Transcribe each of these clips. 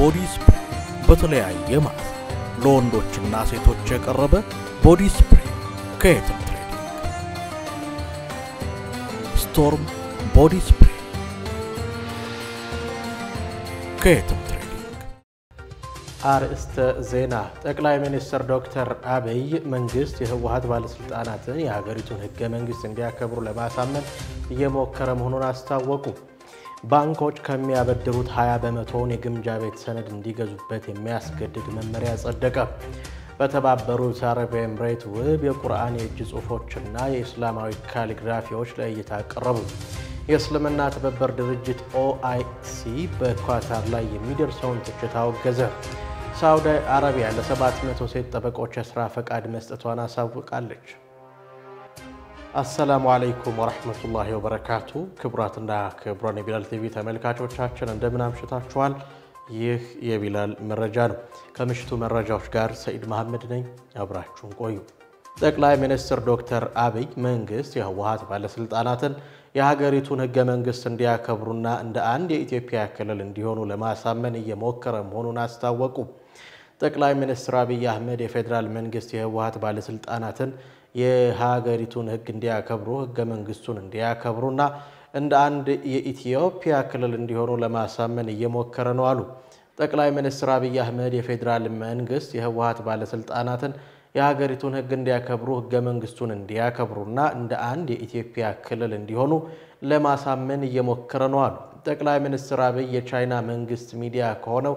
ቦዲ ስፕሬይ በተለያየ ማለት ለወንዶችና ሴቶች የቀረበ ቦዲ ስፕሬይ ከየትም ትሬዲንግ። ስቶርም ቦዲ ስፕሬይ ከየትም ትሬዲንግ። አርእስተ ዜና። ጠቅላይ ሚኒስትር ዶክተር አብይ መንግስት የህወሀት ባለስልጣናትን የሀገሪቱን ህገ መንግስት እንዲያከብሩ ለማሳመን እየሞከረ መሆኑን አስታወቁ። ባንኮች ከሚያበድሩት 20 በመቶውን የግምጃ ቤት ሰነድ እንዲገዙበት የሚያስገድድ መመሪያ ጸደቀ። በተባበሩት አረብ ኤምሬት ውብ የቁርአን የእጅ ጽሑፎችና የእስላማዊ ካሊግራፊዎች ለእይታ ቀረቡ። የእስልምና ትብብር ድርጅት ኦአይሲ በኳታር ላይ የሚደርሰውን ትችት አወገዘ። ሳውዲ አረቢያ ለ700 ሴት ጠበቆች የሥራ ፈቃድ መስጠቷን አሳውቃለች። አሰላሙ አለይኩም ወረሕመቱላሂ ወበረካቱ። ክቡራትና ክቡራን የቢላል ቲቪ ተመልካቾቻችን እንደምን አምሽታችኋል? ይህ የቢላል መረጃ ነው። ከምሽቱ መረጃዎች ጋር ሰኢድ መሐመድ ነኝ። አብራችሁን ቆዩ። ጠቅላይ ሚኒስትር ዶክተር አብይ መንግስት የህወሀት ባለስልጣናትን የሀገሪቱን ህገ መንግስት እንዲያከብሩና እንደ አንድ የኢትዮጵያ ክልል እንዲሆኑ ለማሳመን እየሞከረ መሆኑን አስታወቁ። ጠቅላይ ሚኒስትር አብይ አህመድ የፌዴራል መንግስት የህወሀት ባለስልጣናትን የሀገሪቱን ህግ እንዲያከብሩ ህገ መንግስቱን እንዲያከብሩና እንደ አንድ የኢትዮጵያ ክልል እንዲሆኑ ለማሳመን እየሞከረ ነው አሉ። ጠቅላይ ሚኒስትር አብይ አህመድ የፌዴራል መንግስት የህወሀት ባለስልጣናትን የሀገሪቱን ህግ እንዲያከብሩ ህገ መንግስቱን እንዲያከብሩና እንደ አንድ የኢትዮጵያ ክልል እንዲሆኑ ለማሳመን እየሞከረ ነው አሉ። ጠቅላይ ሚኒስትር አብይ የቻይና መንግስት ሚዲያ ከሆነው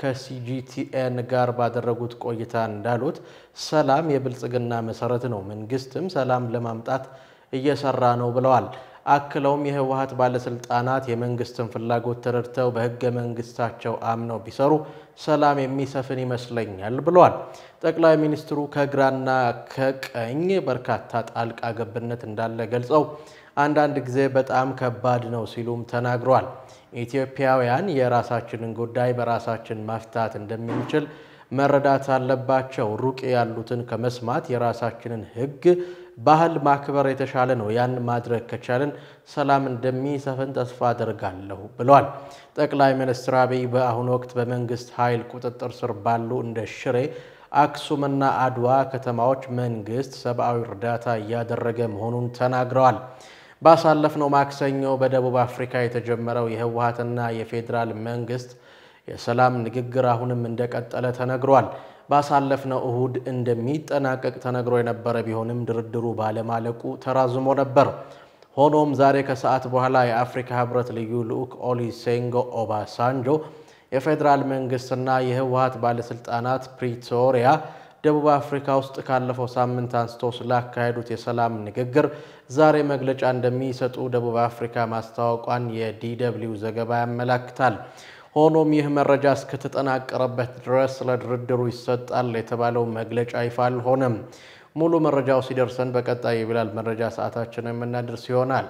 ከሲጂቲኤን ጋር ባደረጉት ቆይታ እንዳሉት ሰላም የብልጽግና መሰረት ነው፣ መንግስትም ሰላም ለማምጣት እየሰራ ነው ብለዋል። አክለውም የህወሀት ባለስልጣናት የመንግስትን ፍላጎት ተረድተው በህገ መንግስታቸው አምነው ቢሰሩ ሰላም የሚሰፍን ይመስለኛል ብለዋል። ጠቅላይ ሚኒስትሩ ከግራና ከቀኝ በርካታ ጣልቃ ገብነት እንዳለ ገልጸው አንዳንድ ጊዜ በጣም ከባድ ነው ሲሉም ተናግረዋል። ኢትዮጵያውያን የራሳችንን ጉዳይ በራሳችን መፍታት እንደምንችል መረዳት አለባቸው። ሩቅ ያሉትን ከመስማት የራሳችንን ህግ ባህል ማክበር የተሻለ ነው። ያን ማድረግ ከቻልን ሰላም እንደሚሰፍን ተስፋ አደርጋለሁ ብለዋል። ጠቅላይ ሚኒስትር አብይ በአሁኑ ወቅት በመንግስት ኃይል ቁጥጥር ስር ባሉ እንደ ሽሬ፣ አክሱምና አድዋ ከተማዎች መንግስት ሰብአዊ እርዳታ እያደረገ መሆኑን ተናግረዋል። ባሳለፍነው ማክሰኞ በደቡብ አፍሪካ የተጀመረው የህወሀትና የፌዴራል መንግስት የሰላም ንግግር አሁንም እንደቀጠለ ተነግሯል። ባሳለፍነው እሁድ እንደሚጠናቀቅ ተነግሮ የነበረ ቢሆንም ድርድሩ ባለማለቁ ተራዝሞ ነበር። ሆኖም ዛሬ ከሰዓት በኋላ የአፍሪካ ህብረት ልዩ ልዑክ ኦሉሴጉን ኦባሳንጆ የፌዴራል መንግስትና የህወሀት ባለስልጣናት ፕሪቶሪያ ደቡብ አፍሪካ ውስጥ ካለፈው ሳምንት አንስቶ ስላካሄዱት የሰላም ንግግር ዛሬ መግለጫ እንደሚሰጡ ደቡብ አፍሪካ ማስታወቋን የዲደብሊው ዘገባ ያመላክታል። ሆኖም ይህ መረጃ እስከተጠናቀረበት ድረስ ስለ ድርድሩ ይሰጣል የተባለው መግለጫ ይፋ አልሆነም። ሙሉ መረጃው ሲደርሰን በቀጣይ የቢላል መረጃ ሰዓታችን የምናደርስ ይሆናል።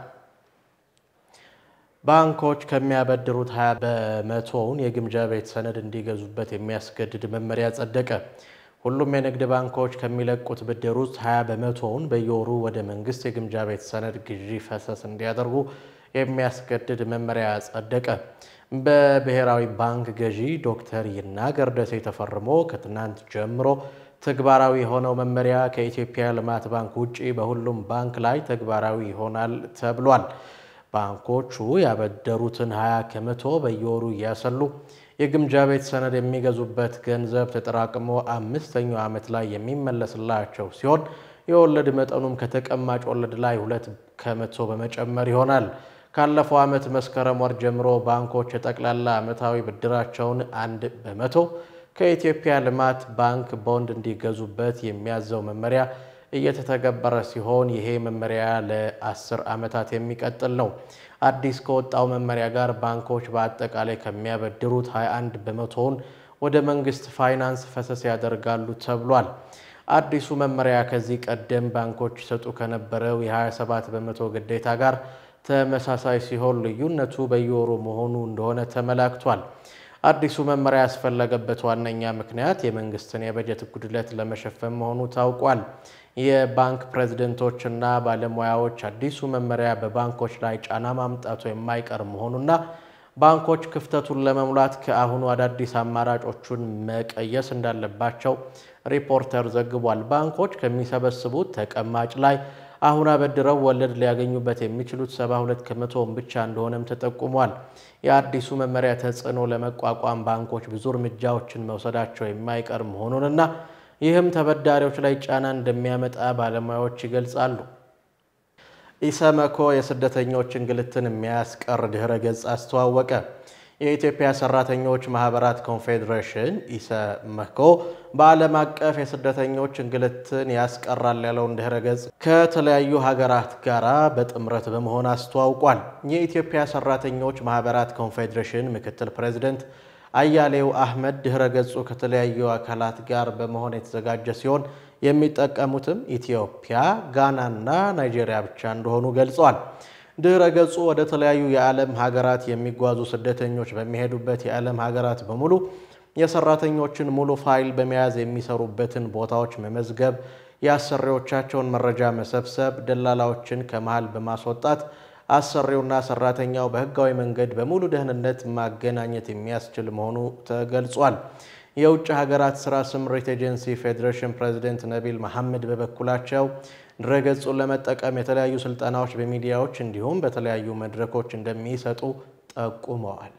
ባንኮች ከሚያበድሩት 20 በመቶውን የግምጃ ቤት ሰነድ እንዲገዙበት የሚያስገድድ መመሪያ ጸደቀ። ሁሉም የንግድ ባንኮች ከሚለቁት ብድር ውስጥ 20 በመቶውን በየወሩ ወደ መንግስት የግምጃ ቤት ሰነድ ግዢ ፈሰስ እንዲያደርጉ የሚያስገድድ መመሪያ ጸደቀ። በብሔራዊ ባንክ ገዢ ዶክተር ይናገር ደሴ ተፈርሞ ከትናንት ጀምሮ ተግባራዊ የሆነው መመሪያ ከኢትዮጵያ ልማት ባንክ ውጭ በሁሉም ባንክ ላይ ተግባራዊ ይሆናል ተብሏል። ባንኮቹ ያበደሩትን 20 ከመቶ በየወሩ እያሰሉ የግምጃ ቤት ሰነድ የሚገዙበት ገንዘብ ተጠራቅሞ አምስተኛው ዓመት ላይ የሚመለስላቸው ሲሆን የወለድ መጠኑም ከተቀማጭ ወለድ ላይ ሁለት ከመቶ በመጨመር ይሆናል። ካለፈው ዓመት መስከረም ወር ጀምሮ ባንኮች የጠቅላላ ዓመታዊ ብድራቸውን አንድ በመቶ ከኢትዮጵያ ልማት ባንክ ቦንድ እንዲገዙበት የሚያዘው መመሪያ እየተተገበረ ሲሆን ይሄ መመሪያ ለአስር ዓመታት የሚቀጥል ነው። አዲስ ከወጣው መመሪያ ጋር ባንኮች በአጠቃላይ ከሚያበድሩት 21 በመቶውን ወደ መንግስት ፋይናንስ ፈሰስ ያደርጋሉ ተብሏል። አዲሱ መመሪያ ከዚህ ቀደም ባንኮች ይሰጡ ከነበረው የ27 በመቶ ግዴታ ጋር ተመሳሳይ ሲሆን ልዩነቱ በየወሩ መሆኑ እንደሆነ ተመላክቷል። አዲሱ መመሪያ ያስፈለገበት ዋነኛ ምክንያት የመንግስትን የበጀት ጉድለት ለመሸፈን መሆኑ ታውቋል። የባንክ ፕሬዝደንቶችና ባለሙያዎች አዲሱ መመሪያ በባንኮች ላይ ጫና ማምጣቱ የማይቀር መሆኑና ባንኮች ክፍተቱን ለመሙላት ከአሁኑ አዳዲስ አማራጮቹን መቀየስ እንዳለባቸው ሪፖርተር ዘግቧል። ባንኮች ከሚሰበስቡት ተቀማጭ ላይ አሁን አበድረው ወለድ ሊያገኙበት የሚችሉት 72 ከመቶውን ብቻ እንደሆነም ተጠቁሟል። የአዲሱ መመሪያ ተጽዕኖ ለመቋቋም ባንኮች ብዙ እርምጃዎችን መውሰዳቸው የማይቀር መሆኑንና ይህም ተበዳሪዎች ላይ ጫና እንደሚያመጣ ባለሙያዎች ይገልጻሉ። ኢሰመኮ የስደተኞች እንግልትን የሚያስቀር ድህረ ገጽ አስተዋወቀ። የኢትዮጵያ ሰራተኞች ማህበራት ኮንፌዴሬሽን ኢሰመኮ በዓለም አቀፍ የስደተኞች እንግልትን ያስቀራል ያለውን ድህረ ገጽ ከተለያዩ ሀገራት ጋር በጥምረት በመሆን አስተዋውቋል። የኢትዮጵያ ሰራተኞች ማህበራት ኮንፌዴሬሽን ምክትል ፕሬዚደንት አያሌው አህመድ ድህረ ገጹ ከተለያዩ አካላት ጋር በመሆን የተዘጋጀ ሲሆን የሚጠቀሙትም ኢትዮጵያ፣ ጋናና ናይጄሪያ ብቻ እንደሆኑ ገልጸዋል። ድህረ ገጹ ወደ ተለያዩ የዓለም ሀገራት የሚጓዙ ስደተኞች በሚሄዱበት የዓለም ሀገራት በሙሉ የሰራተኞችን ሙሉ ፋይል በመያዝ የሚሰሩበትን ቦታዎች መመዝገብ፣ የአሰሪዎቻቸውን መረጃ መሰብሰብ፣ ደላላዎችን ከመሃል በማስወጣት አሰሪውና ሰራተኛው በህጋዊ መንገድ በሙሉ ደህንነት ማገናኘት የሚያስችል መሆኑ ተገልጿል። የውጭ ሀገራት ስራ ስምሪት ኤጀንሲ ፌዴሬሽን ፕሬዚደንት ነቢል መሐመድ በበኩላቸው ድረገጹን ለመጠቀም የተለያዩ ስልጠናዎች በሚዲያዎች እንዲሁም በተለያዩ መድረኮች እንደሚሰጡ ጠቁመዋል።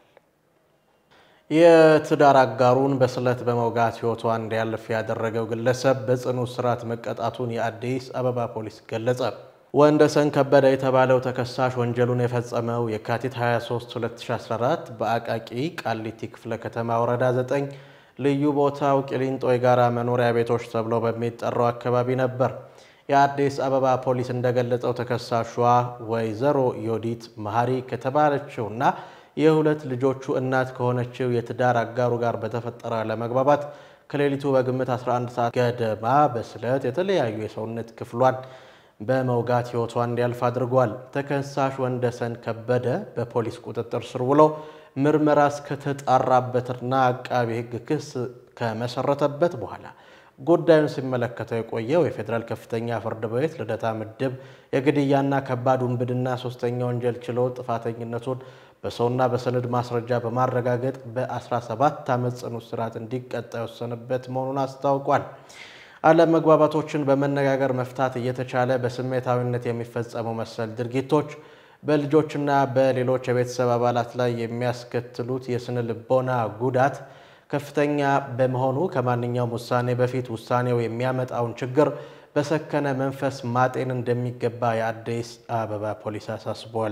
የትዳር አጋሩን በስለት በመውጋት ህይወቷ እንዲያልፍ ያደረገው ግለሰብ በጽኑ እስራት መቀጣቱን የአዲስ አበባ ፖሊስ ገለጸ። ወንደሰን ከበደ የተባለው ተከሳሽ ወንጀሉን የፈጸመው የካቲት 23 2014 በአቃቂ ቃሊቲ ክፍለ ከተማ ወረዳ 9 ልዩ ቦታው ቂሊንጦ የጋራ መኖሪያ ቤቶች ተብሎ በሚጠራው አካባቢ ነበር። የአዲስ አበባ ፖሊስ እንደገለጸው ተከሳሿ ወይዘሮ ዮዲት መሀሪ ከተባለችውና የሁለት ልጆቹ እናት ከሆነችው የትዳር አጋሩ ጋር በተፈጠረ ለመግባባት ከሌሊቱ በግምት 11 ሰዓት ገደማ በስለት የተለያዩ የሰውነት ክፍሏን በመውጋት ህይወቷ እንዲያልፍ አድርጓል። ተከሳሽ ወንደሰን ከበደ በፖሊስ ቁጥጥር ስር ውሎ ምርመራ እስከተጣራበትና አቃቢ ሕግ ክስ ከመሰረተበት በኋላ ጉዳዩን ሲመለከተው የቆየው የፌዴራል ከፍተኛ ፍርድ ቤት ልደታ ምድብ የግድያና ከባድ ውንብድና ሶስተኛ ወንጀል ችሎት ጥፋተኝነቱን በሰውና በሰነድ ማስረጃ በማረጋገጥ በ17 ዓመት ጽኑ እስራት እንዲቀጣ የወሰነበት መሆኑን አስታውቋል። አለመግባባቶችን በመነጋገር መፍታት እየተቻለ በስሜታዊነት የሚፈጸሙ መሰል ድርጊቶች በልጆችና በሌሎች የቤተሰብ አባላት ላይ የሚያስከትሉት የስነ ልቦና ጉዳት ከፍተኛ በመሆኑ ከማንኛውም ውሳኔ በፊት ውሳኔው የሚያመጣውን ችግር በሰከነ መንፈስ ማጤን እንደሚገባ የአዲስ አበባ ፖሊስ አሳስቧል።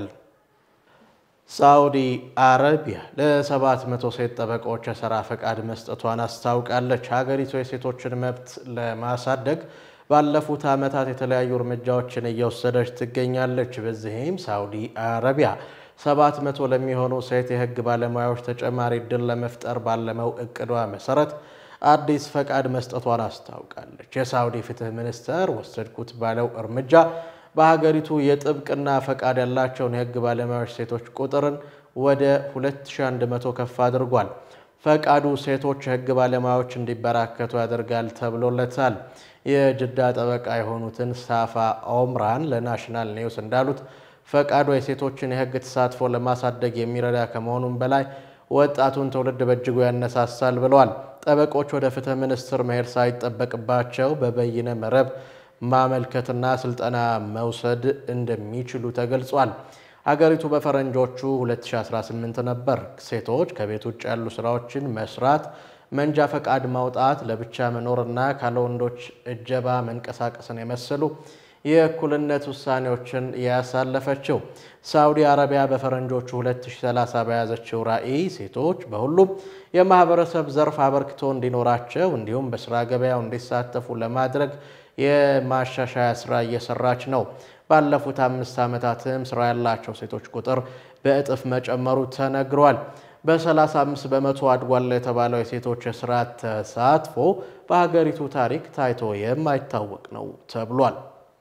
ሳዑዲ አረቢያ ለሰባት መቶ ሴት ጠበቆች የሥራ ፈቃድ መስጠቷን አስታውቃለች። ሀገሪቱ የሴቶችን መብት ለማሳደግ ባለፉት ዓመታት የተለያዩ እርምጃዎችን እየወሰደች ትገኛለች። በዚህም ሳዑዲ አረቢያ ሰባት መቶ ለሚሆኑ ሴት የሕግ ባለሙያዎች ተጨማሪ እድል ለመፍጠር ባለመው እቅዷ መሰረት አዲስ ፈቃድ መስጠቷን አስታውቃለች። የሳዑዲ ፍትህ ሚኒስቴር ወሰድኩት ባለው እርምጃ በሀገሪቱ የጥብቅና ፈቃድ ያላቸውን የሕግ ባለሙያዎች ሴቶች ቁጥርን ወደ 2100 ከፍ አድርጓል። ፈቃዱ ሴቶች የሕግ ባለሙያዎች እንዲበራከቱ ያደርጋል ተብሎለታል። የጅዳ ጠበቃ የሆኑትን ሳፋ ኦምራን ለናሽናል ኒውስ እንዳሉት ፈቃዱ የሴቶችን የሕግ ተሳትፎ ለማሳደግ የሚረዳ ከመሆኑም በላይ ወጣቱን ትውልድ በእጅጉ ያነሳሳል ብለዋል። ጠበቆች ወደ ፍትህ ሚኒስቴር መሄድ ሳይጠበቅባቸው በበይነ መረብ ማመልከትና ስልጠና መውሰድ እንደሚችሉ ተገልጿል። ሀገሪቱ በፈረንጆቹ 2018 ነበር ሴቶች ከቤት ውጭ ያሉ ስራዎችን መስራት፣ መንጃ ፈቃድ ማውጣት፣ ለብቻ መኖርና ካለ ወንዶች እጀባ መንቀሳቀስን የመሰሉ የእኩልነት ውሳኔዎችን ያሳለፈችው ሳዑዲ አረቢያ በፈረንጆቹ 2030 በያዘችው ራዕይ ሴቶች በሁሉም የማህበረሰብ ዘርፍ አበርክቶ እንዲኖራቸው እንዲሁም በስራ ገበያው እንዲሳተፉ ለማድረግ የማሻሻያ ስራ እየሰራች ነው። ባለፉት አምስት ዓመታትም ስራ ያላቸው ሴቶች ቁጥር በእጥፍ መጨመሩ ተነግሯል። በ35 በመቶ አድጓል የተባለው የሴቶች የስራ ተሳትፎ በሀገሪቱ ታሪክ ታይቶ የማይታወቅ ነው ተብሏል።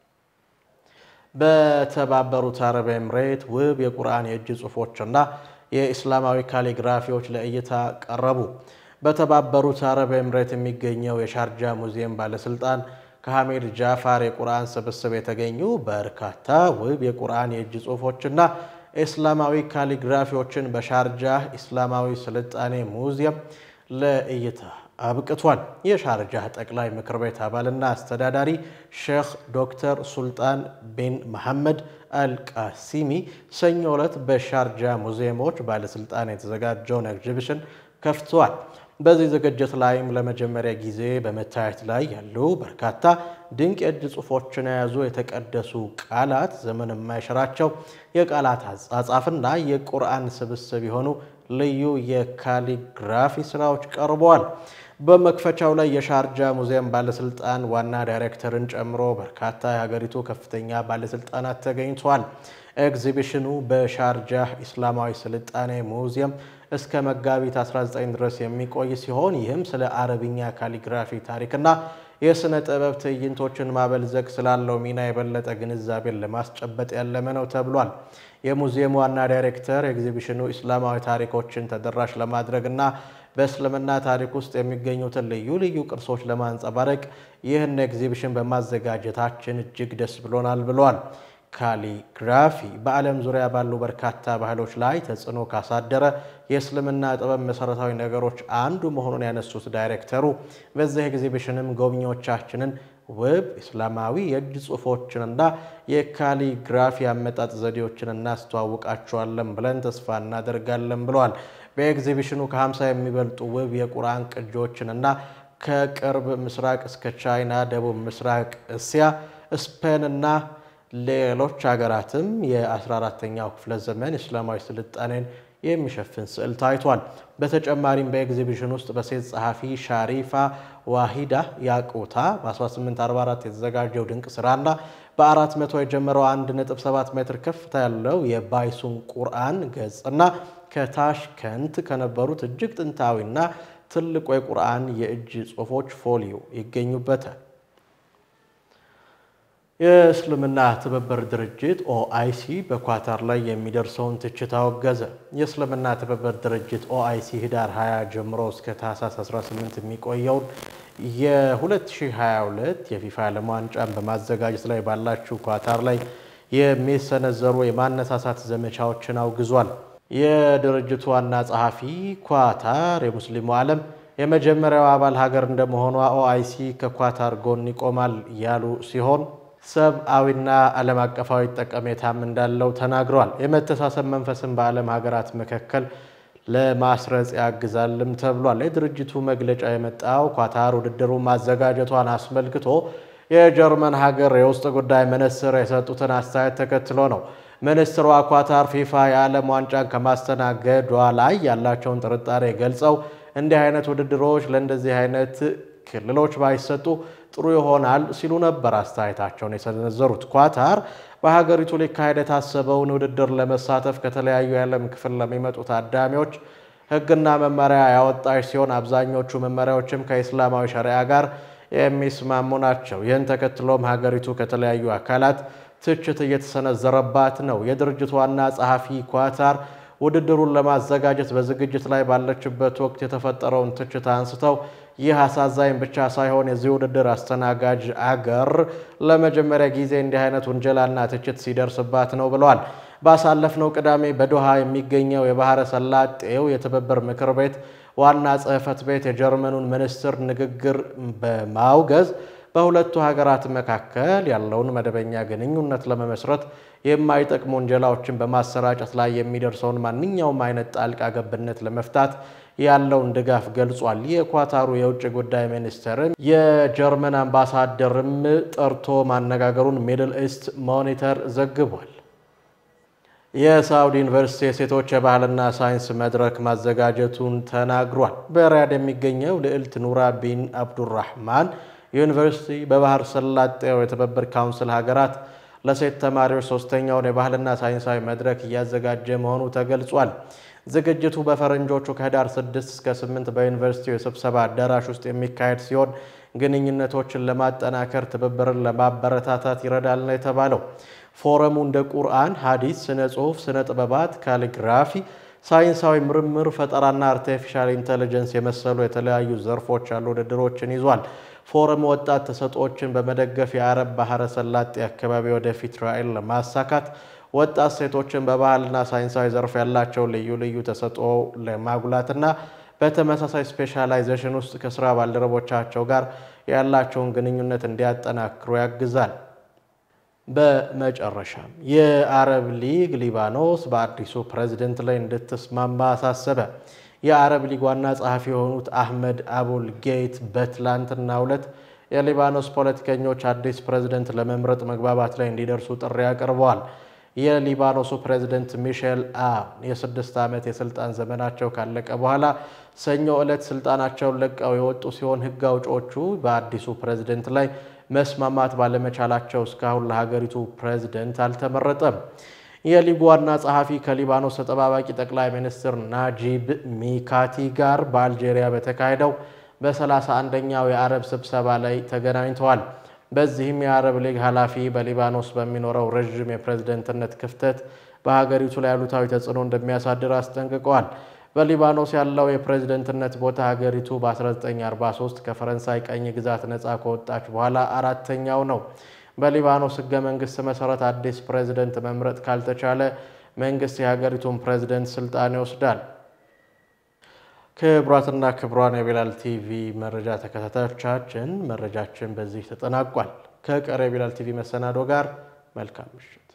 በተባበሩት አረብ ኤምሬት ውብ የቁርአን የእጅ ጽሑፎችና የኢስላማዊ ካሊግራፊዎች ለእይታ ቀረቡ። በተባበሩት አረብ ኤምሬት የሚገኘው የሻርጃ ሙዚየም ባለስልጣን ከሐሚድ ጃፋር የቁርአን ስብስብ የተገኙ በርካታ ውብ የቁርአን የእጅ ጽሑፎችና ኢስላማዊ ካሊግራፊዎችን በሻርጃህ ኢስላማዊ ስልጣኔ ሙዚየም ለእይታ አብቅቷል። የሻርጃህ ጠቅላይ ምክር ቤት አባልና አስተዳዳሪ ሼክ ዶክተር ሱልጣን ቢን መሐመድ አልቃሲሚ ሰኞ ዕለት በሻርጃ ሙዚየሞች ባለስልጣን የተዘጋጀውን ኤግዚቢሽን ከፍተዋል። በዚህ ዝግጅት ላይም ለመጀመሪያ ጊዜ በመታየት ላይ ያሉ በርካታ ድንቅ የእጅ ጽሑፎችን የያዙ የተቀደሱ ቃላት፣ ዘመን የማይሽራቸው የቃላት አጻጻፍና የቁርአን ስብስብ የሆኑ ልዩ የካሊግራፊ ስራዎች ቀርበዋል። በመክፈቻው ላይ የሻርጃ ሙዚየም ባለስልጣን ዋና ዳይሬክተርን ጨምሮ በርካታ የሀገሪቱ ከፍተኛ ባለስልጣናት ተገኝተዋል። ኤግዚቢሽኑ በሻርጃህ ኢስላማዊ ስልጣኔ ሙዚየም እስከ መጋቢት 19 ድረስ የሚቆይ ሲሆን ይህም ስለ አረብኛ ካሊግራፊ ታሪክና የሥነ ጥበብ ትዕይንቶችን ማበልዘግ ስላለው ሚና የበለጠ ግንዛቤን ለማስጨበጥ ያለመ ነው ተብሏል። የሙዚየሙ ዋና ዳይሬክተር ኤግዚቢሽኑ ኢስላማዊ ታሪኮችን ተደራሽ ለማድረግና በእስልምና ታሪክ ውስጥ የሚገኙትን ልዩ ልዩ ቅርሶች ለማንጸባረቅ ይህን ኤግዚቢሽን በማዘጋጀታችን እጅግ ደስ ብሎናል ብለዋል። ካሊግራፊ በዓለም ዙሪያ ባሉ በርካታ ባህሎች ላይ ተጽዕኖ ካሳደረ የእስልምና ጥበብ መሰረታዊ ነገሮች አንዱ መሆኑን ያነሱት ዳይሬክተሩ በዚህ ኤግዚቢሽንም ጎብኚዎቻችንን ውብ እስላማዊ የእጅ ጽሑፎችንና የካሊግራፊ አመጣጥ ዘዴዎችን እናስተዋውቃቸዋለን ብለን ተስፋ እናደርጋለን ብለዋል። በኤግዚቢሽኑ ከ50 የሚበልጡ ውብ የቁርአን ቅጂዎችንና ከቅርብ ምስራቅ እስከ ቻይና፣ ደቡብ ምስራቅ እስያ፣ ስፔን እና ሌሎች ሀገራትም የ14ተኛው ክፍለ ዘመን እስላማዊ ስልጣኔን የሚሸፍን ስዕል ታይቷል። በተጨማሪም በኤግዚቢሽን ውስጥ በሴት ጸሐፊ ሻሪፋ ዋሂዳ ያቁታ በ1844 የተዘጋጀው ድንቅ ስራና በ400 የጀመረው 1.7 ሜትር ከፍታ ያለው የባይሱን ቁርአን ገጽና ከታሽከንት ከነበሩት እጅግ ጥንታዊና ትልቁ የቁርአን የእጅ ጽሑፎች ፎሊዮ ይገኙበታል። የእስልምና ትብብር ድርጅት ኦአይሲ በኳታር ላይ የሚደርሰውን ትችት አወገዘ። የእስልምና ትብብር ድርጅት ኦአይሲ ህዳር 20 ጀምሮ እስከ ታህሳስ 18 የሚቆየውን የ2022 የፊፋ ዓለም ዋንጫን በማዘጋጀት ላይ ባላችው ኳታር ላይ የሚሰነዘሩ የማነሳሳት ዘመቻዎችን አውግዟል። የድርጅቱ ዋና ጸሐፊ ኳታር የሙስሊሙ ዓለም የመጀመሪያው አባል ሀገር እንደመሆኗ ኦአይሲ ከኳታር ጎን ይቆማል ያሉ ሲሆን ሰብአዊና ዓለም አቀፋዊ ጠቀሜታም እንዳለው ተናግረዋል። የመተሳሰብ መንፈስን በዓለም ሀገራት መካከል ለማስረጽ ያግዛልም ተብሏል። የድርጅቱ መግለጫ የመጣው ኳታር ውድድሩ ማዘጋጀቷን አስመልክቶ የጀርመን ሀገር የውስጥ ጉዳይ ሚኒስትር የሰጡትን አስተያየት ተከትሎ ነው። ሚኒስትሯ ኳታር ፊፋ የዓለም ዋንጫን ከማስተናገዷ ላይ ያላቸውን ጥርጣሬ ገልጸው እንዲህ አይነት ውድድሮች ለእንደዚህ አይነት ክልሎች ባይሰጡ ጥሩ ይሆናል ሲሉ ነበር አስተያየታቸውን የሰነዘሩት። ኳታር በሀገሪቱ ሊካሄድ የታሰበውን ውድድር ለመሳተፍ ከተለያዩ የዓለም ክፍል ለሚመጡ ታዳሚዎች ሕግና መመሪያ ያወጣች ሲሆን አብዛኞቹ መመሪያዎችም ከኢስላማዊ ሸሪዓ ጋር የሚስማሙ ናቸው። ይህን ተከትሎም ሀገሪቱ ከተለያዩ አካላት ትችት እየተሰነዘረባት ነው። የድርጅቱ ዋና ጸሐፊ ኳታር ውድድሩን ለማዘጋጀት በዝግጅት ላይ ባለችበት ወቅት የተፈጠረውን ትችት አንስተው ይህ አሳዛኝ ብቻ ሳይሆን የዚህ ውድድር አስተናጋጅ አገር ለመጀመሪያ ጊዜ እንዲህ አይነት ውንጀላና ትችት ሲደርስባት ነው ብለዋል። ባሳለፍነው ቅዳሜ በዶሃ የሚገኘው የባህረ ሰላጤው የትብብር ምክር ቤት ዋና ጽሕፈት ቤት የጀርመኑን ሚኒስትር ንግግር በማውገዝ በሁለቱ ሀገራት መካከል ያለውን መደበኛ ግንኙነት ለመመስረት የማይጠቅሙ ወንጀላዎችን በማሰራጨት ላይ የሚደርሰውን ማንኛውም አይነት ጣልቃ ገብነት ለመፍታት ያለውን ድጋፍ ገልጿል። የኳታሩ የውጭ ጉዳይ ሚኒስትርም የጀርመን አምባሳደርም ጠርቶ ማነጋገሩን ሚድል ኢስት ሞኒተር ዘግቧል። የሳውዲ ዩኒቨርሲቲ የሴቶች የባህልና ሳይንስ መድረክ ማዘጋጀቱን ተናግሯል። በሪያድ የሚገኘው ልዕልት ኑራ ቢን አብዱራህማን ዩኒቨርሲቲ በባህር ሰላጤው የትብብር ካውንስል ሀገራት ለሴት ተማሪዎች ሶስተኛውን የባህልና ሳይንሳዊ መድረክ እያዘጋጀ መሆኑ ተገልጿል። ዝግጅቱ በፈረንጆቹ ከህዳር 6 እስከ 8 በዩኒቨርሲቲው የስብሰባ አዳራሽ ውስጥ የሚካሄድ ሲሆን ግንኙነቶችን ለማጠናከር ትብብርን ለማበረታታት ይረዳል ነው የተባለው። ፎረሙ እንደ ቁርአን፣ ሀዲስ፣ ስነ ጽሁፍ፣ ስነ ጥበባት፣ ካሊግራፊ፣ ሳይንሳዊ ምርምር፣ ፈጠራና አርቲፊሻል ኢንቴሊጀንስ የመሰሉ የተለያዩ ዘርፎች ያሉ ውድድሮችን ይዟል። ፎረም ወጣት ተሰጥኦችን በመደገፍ የአረብ ባህረ ሰላጤ አካባቢ ወደፊት ራዕይን ለማሳካት ወጣት ሴቶችን በባህልና ሳይንሳዊ ዘርፍ ያላቸው ልዩ ልዩ ተሰጥኦ ለማጉላትና በተመሳሳይ ስፔሻላይዜሽን ውስጥ ከስራ ባልደረቦቻቸው ጋር ያላቸውን ግንኙነት እንዲያጠናክሩ ያግዛል። በመጨረሻም የአረብ ሊግ ሊባኖስ በአዲሱ ፕሬዝደንት ላይ እንድትስማማ አሳሰበ። የአረብ ሊግ ዋና ጸሐፊ የሆኑት አህመድ አቡል ጌት በትላንትናው ዕለት የሊባኖስ ፖለቲከኞች አዲስ ፕሬዝደንት ለመምረጥ መግባባት ላይ እንዲደርሱ ጥሪ አቅርበዋል። የሊባኖሱ ፕሬዝደንት ሚሼል አውን የስድስት ዓመት የስልጣን ዘመናቸው ካለቀ በኋላ ሰኞ ዕለት ስልጣናቸውን ለቀው የወጡ ሲሆን ሕግ አውጪዎቹ በአዲሱ ፕሬዝደንት ላይ መስማማት ባለመቻላቸው እስካሁን ለሀገሪቱ ፕሬዝደንት አልተመረጠም። የሊጉ ዋና ጸሐፊ ከሊባኖስ ተጠባባቂ ጠቅላይ ሚኒስትር ናጂብ ሚካቲ ጋር በአልጄሪያ በተካሄደው በሰላሳ አንደኛው የአረብ ስብሰባ ላይ ተገናኝተዋል። በዚህም የአረብ ሊግ ኃላፊ በሊባኖስ በሚኖረው ረዥም የፕሬዝደንትነት ክፍተት በሀገሪቱ ላይ አሉታዊ ተጽዕኖ እንደሚያሳድር አስጠንቅቀዋል። በሊባኖስ ያለው የፕሬዝደንትነት ቦታ ሀገሪቱ በ1943 ከፈረንሳይ ቀኝ ግዛት ነፃ ከወጣች በኋላ አራተኛው ነው። በሊባኖስ ህገ መንግስት መሰረት አዲስ ፕሬዝደንት መምረጥ ካልተቻለ መንግስት የሀገሪቱን ፕሬዝደንት ስልጣን ይወስዳል። ክቡራትና ክቡራን የቢላል ቲቪ መረጃ ተከታታዮቻችን መረጃችን በዚህ ተጠናቋል። ከቀሪ የቢላል ቲቪ መሰናዶ ጋር መልካም ምሽት